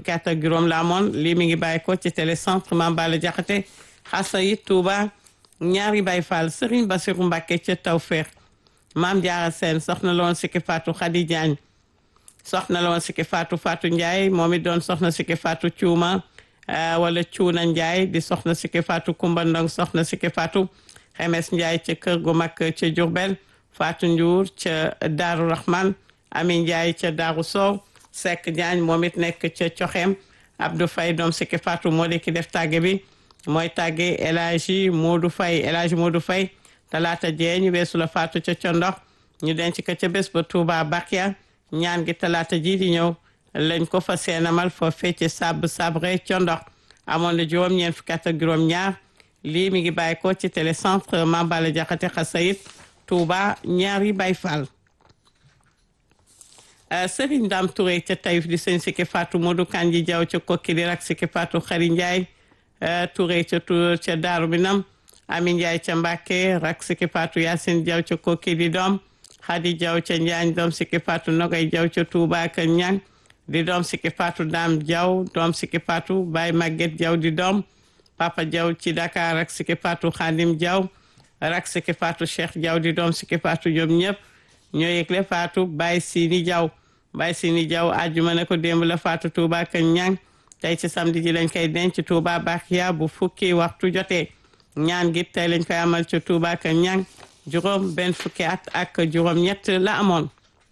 fukki at ak juróom la amoon lii mi ngi bàyyi ko ci télécentre Mame Balla Diakhaté Xasayid Touba ñaari Baye Fall Serigne Bassirou Mbacké ca Tawfekh Maam Jaara Seen soxna la woon sikki Fatou Khady Diagne soxna la woon sikki Fatou Fatou Ndiaye moom it doon soxna sikki Fatou Cuuma wala Cuuna Ndiaye di soxna sikki Fatou Kumba Ndong soxna sikki Fatou Xemes Ndiaye ca kër gu mag ca Diourbel Fatou Ndiour ca Daaru Rahman Ami Ndiaye ca Daaru Sow Seck Diagne moom it nekk ca Coxeem Abdou Faye doom sikki Fatou moo di ki def tàgge bi mooy tàgge El Hadji Modou Faye El Hadji Modou Faye talaata jee ñu weesu la Fatou ca Condox ñu denc ko ca bés ba Touba Bakia ñaan gi talaata ji di ñëw lañ ko fa seenamal foo fecce sab sabre Condox amoon na juróom ñeent fukki at ak juróom ñaar lii mi ngi bàyyi ko ci télécentre Mame Balla Diakhaté Xasayid Touba ñaari Baye Fall Serigne Dame Touré ca Taïf di sëñ Sikki Fatou Modou Kanji Diaw ca Kokki di rak Sikki Fatou Xari Ndiaye Touré ca ca Daaru Minam Ami Ndiaye ca Mbàkke rak Sikki Fatou Yacine Diaw ca Kokki di doom Xadi Diaw ca Njaañ doom Sikki Fatou Nogay Diaw ca Touba ak Ñang di doom Sikki Fatou Dame Diaw doom Sikki Fatou Baye Maguette Diaw di doom Papa Diaw ci Dakar rak Sikki Fatou Khadim Diaw rak Sikki Fatou Cheikh Diaw di doom Sikki Fatou ñoom ñëpp ñoo yëgle Fatou Baye Sini Diaw Baye Sini Diaw àjjuma ne ko démb la Fatou Touba ak Ñang tey ci samedi ji lañ koy denc Touba Bakia bu fukki waxtu jotee ñaan gi tey lañ koy amal ci Touba ak Ñang juróom benn fukki at ak juróom ñett la amoon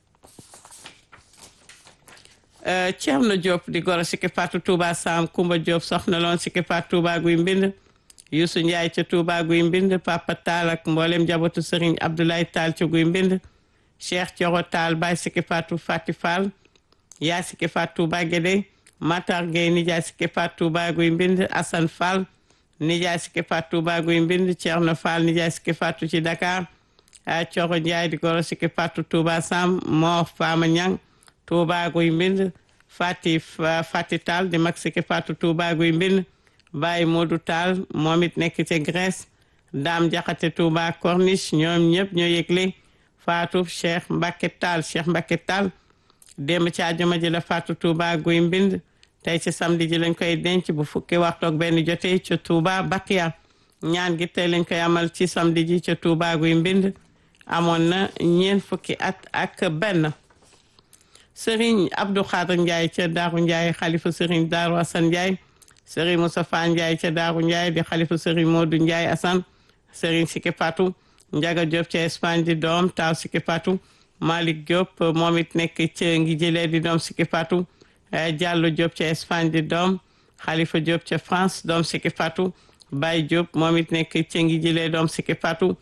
Ceerno Diop di goro Sikki Fatou Touba Sam Kumba Diop soxna loon Sikki Fatou Touba guy mbind Youssou Ndiaye ca Touba guy mbind Papa Tall ak mboolem njabootu Serigne Abdoulaye Tall ca guy mbind Cheikh Thioro Tall Baye Sikki Fatou Fati Fall yaa Sikki Fatou Touba Guédé Matar Gueye nijaay Sikki Fatou Touba guy mbind Assane Fall nijaay Sikki Fatou Touba guy mbind Thierno Fall nijaay Sikki Fatou ci Dakar Thioro Ndiaye di goro Sikki Fatou Touba Sam Mor Fama Niang Touba guy mbind Fati Fati Tall di mag Sikki Fatou Touba guy mbind Baye Modou Tall moom it nekk ca Grèce Dame Diakhaté Touba Corniche ñoom ñëpp ñoo yëgle Fatou Cheikh Mbacké Tall Cheikh Mbacké Tall démb ci àjjuma ji la Fatou Touba guy mbind tey ci samedi ji lañ koy denc bu fukki waxtu ak benn jotee ca Touba Bakia ñaan gi tey lañ koy amal ci samedi ji ca Touba guy mbind amoon na ñeent fukki at ak benn Serigne Abdou Khader Ndiaye ca Daaru Ndiaye xalifa Serigne Daaru Assane Ndiaye Serigne Moustapha Ndiaye ca Daaru Ndiaye di xalifa Serigne Modou Ndiaye Assane Serigne Sikki Fatou Ndiaga Diop ca Espagne di doom taaw Sikki Fatou Malick Diop moom it nekk ca ngi jëlee di doom Sikki Fatou Diallo Diop ca Espagne di doom Khalifa Diop ca France doom Sikki Fatou Baye Diop moom it nekk ca ngi jëlee doom Sikki Fatou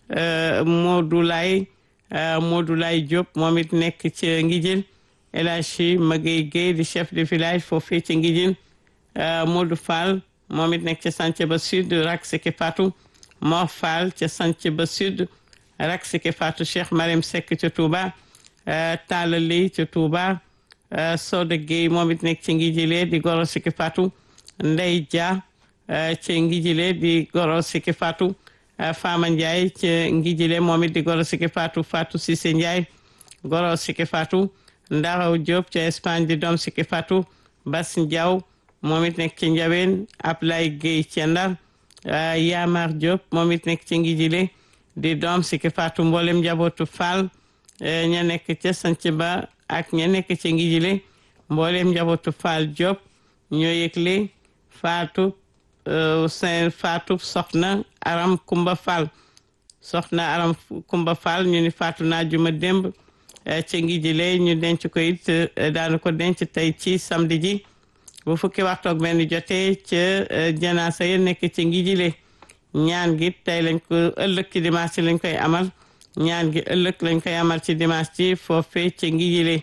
Modou Lay Modou Lay Diop moom it nekk ca ngi jël El Hadji Magueye Gueye di chef de village foofee ca ngi jël Modou Fall moom it nekk ca Santhiaba Sud rak Sikki Fatou Mor Fall ca Santhiaba Sud rak Sikki Fatou Cheikh Marème Seck ca Touba Talla Ley ca Touba Soda Gueye moom it nekk ci ngi jëlee di goro Sikki Fatou Ndey Dia ci ngi jëlee di goro Sikki Fatou Fama Ndiaye ci ngi jëlee moom it di goro Sikki Fatou Fatou Cissé Ndiaye goro Sikki Fatou Ndaraw Diop ca Espagne di doom Sikki Fatou Bass Ndiaw moom it nekk ci Njaween Ablaye Gueye ca Ndar Yamar Diop moom it nekk ci ngi jëlee di doom Sikki Fatou mboolem njabootu Fall ña nekk ca sanc ba ak ña nekk ci ngi jile mboolem njabootu Fall Diop ñoo yëgle Fatou Saint Fatou soxna Aram Kumba Fall soxna Aram Kumba Fall ñu ni Fatou naa juma démb ci ngi jile ñu denc ko it daanu ko denc tey ci samedi ji bu fukki waxtu ak benn jotee ca janaasa ya nekk ci ngi jile ñaan gi tey lañ ko ëllëg ci dimanche lañ koy amal ñaan gi ëllëg lañ koy amal ci dimanche ci foofee ci ngi jile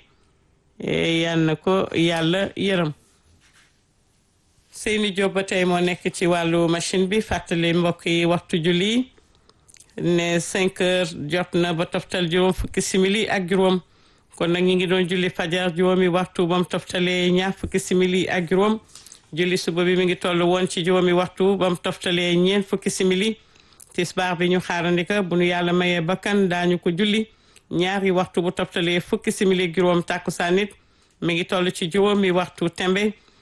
yal na ko yàlla yërëm Seyni Diop ba tey moo nekk ci wàllu machine bi fàttali mbokk yi waxtu julli ne cinq heures jot na ba toftal juróom fukki simili ak juróom kon nag ñi ngi doon julli fajar juróomi waxtu ba mu toftalee ñaar fukki simili ak juróom julli suba bi mi ngi toll woon ci juróomi waxtu ba mu toftalee ñeent fukki simili tisbaar bi ñu xaarandika bu nu yàlla mayee bakkan daañu ko julli ñaari waxtu bu toftalee fukki simili juróom tàkkusaan nit mi ngi toll ci juróomi waxtu tembe